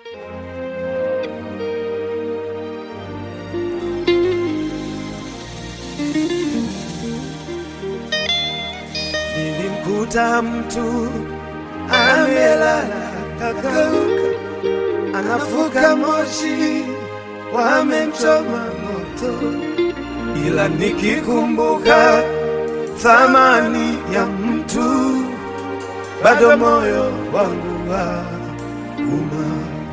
Nilimkuta mtu amelala kakauka, anafuka moshi, wamemchoma moto, ila nikikumbuka thamani ya mtu, bado moyo wangu wa uma.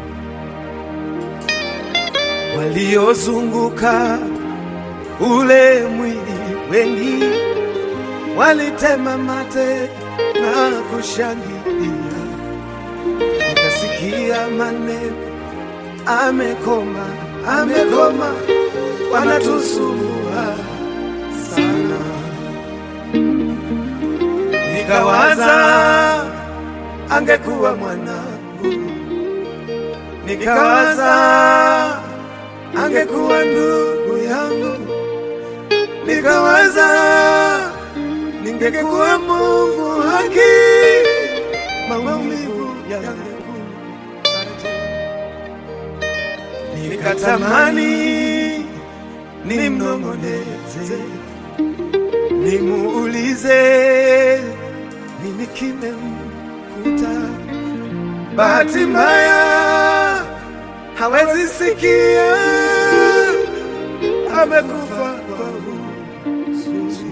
Waliozunguka ule mwili wengi walitema mate na kushangilia, nikasikia maneno, amekoma, amekoma, wanatusumbua sana. Nikawaza angekuwa mwanangu, nikawaza angekuwa ndugu yangu, nikawaza ningekuwa Mungu haki, maumivu yangekuaje? Nikatamani nimnong'oneze, nimuulize nini kimemkuta. Bahati mbaya hawezi sikia, amekufa kwa huzuni.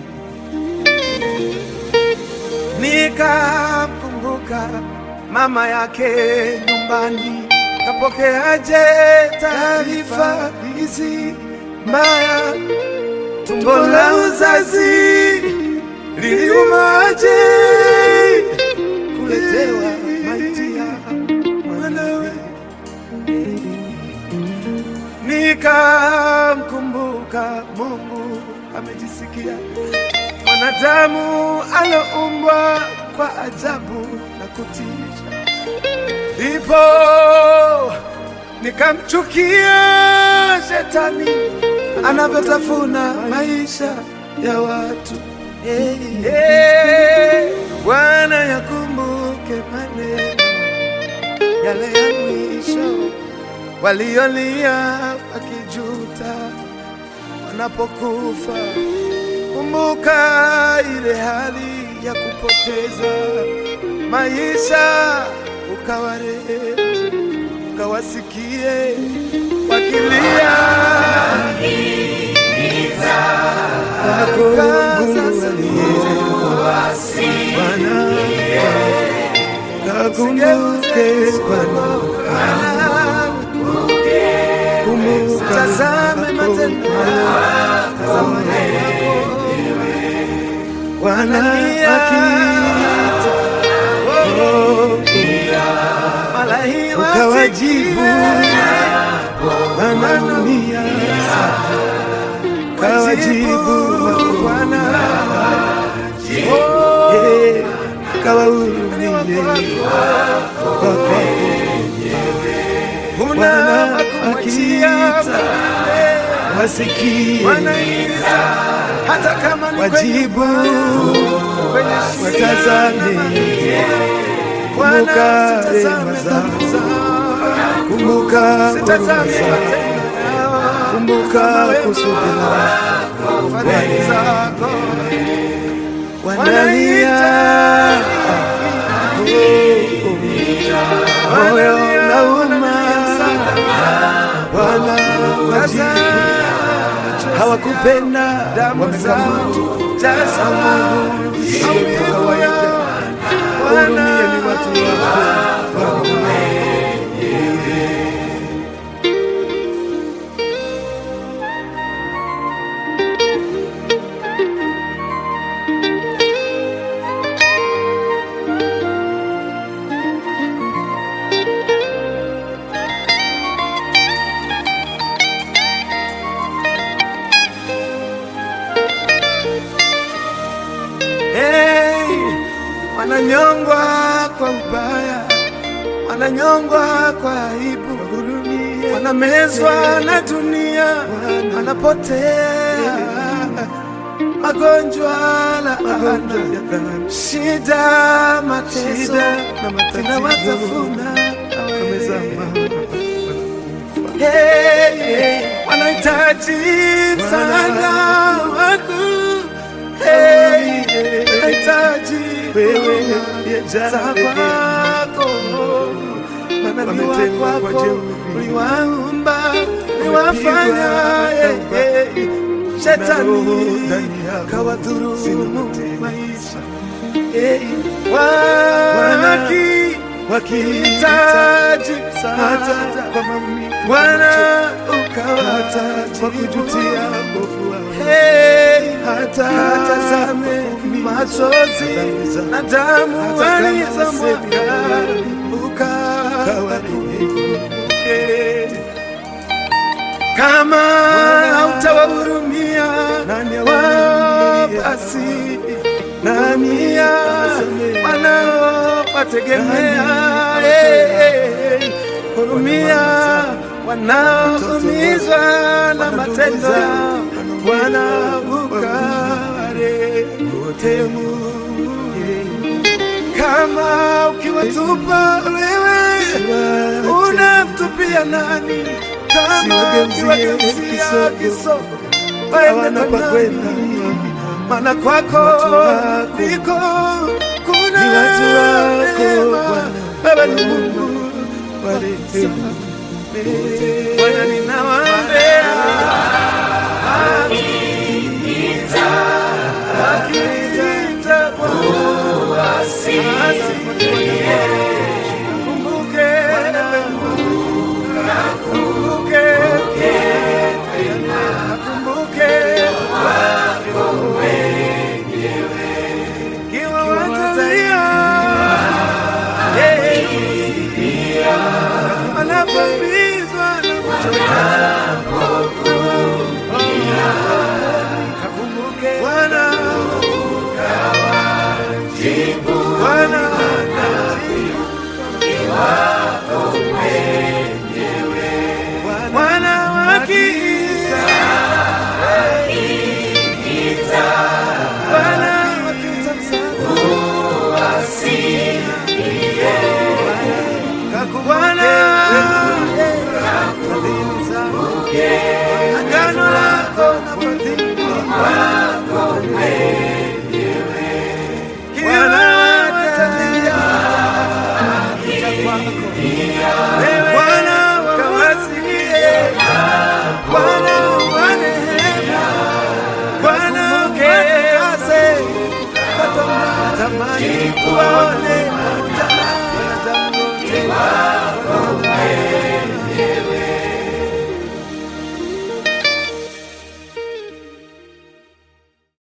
Nikamkumbuka mama yake nyumbani, kapokeaje taarifa hizi mbaya? Tumbo la uzazi liliumaje kuletewa maiti ya mwanawe? Nikamkumbuka Mungu amejisikia mwanadamu aloumbwa kwa ajabu na kutisha, ndipo nikamchukia shetani anavyotafuna maisha ya watu. Hey, hey, Bwana yakumbuke maneno yale ya mwisho waliolia wakijuta wanapokufa. Kumbuka ile hali ya kupoteza maisha, ukawarehemu, ukawasikie wakilia Kakumbuke Bwana, kumbuka, tazame matendo yako Bwana akiita ukawajibu, wanaumia kawajibu Bwana Eh, kawahurumie kwa kwako Bwana akiita wasikie hata kama ni wajibu watazame, kumbuka rehema zako, kumbuka huruma zako, kumbuka kusudi lako Bwana. Wanalia moyo unauma, Bwana wajibu hawakupenda wamekamatu isiyo kawaida. Hurumia ni watu wako Bwana. Hey, wananyongwa kwa ubaya, wananyongwa kwa aibu, wanamezwa na dunia, wanapotea magonjwa, laana, shida, mateso vinawatafuna wamezama, wanakufa. Hey, hey, wanahitaji msaada wako. Hey, wanahitaji wewe za kwako, manabii wako uliwaumba, uliwafanya hey, hey, shetani kawadhulumu maisha hey, waki wakihitaji msaada kwa mamlaka Bwana ukawataji kwa kujutia mbovu wao hey, hata tazame machozi na damu walizomwaga ukawakumbuke kama hautawahurumia wao basi nani ya wanaowategemea eh, eh, hurumia wanaoumizwa na matendo yao wanaukare temu kama ukiwatupa wewe unamtupia nani kama ukiwageuzia kiso waende kwa nani maana kwako ndiko kuna neema wewe ni Mungu Bwana ninawaambia wakiniita asikie kumbuke kumbuke kumbuke kiwa watalia anapambizwa na kuchoka kakumbuke Bwana Bwana Bwana wakiita Bwana wakiita Bwana agano lako na fadhili Bwana watalia kuja kwako Bwana kawasikie Bwana wanehema Bwana ukatakase tamani kuwaone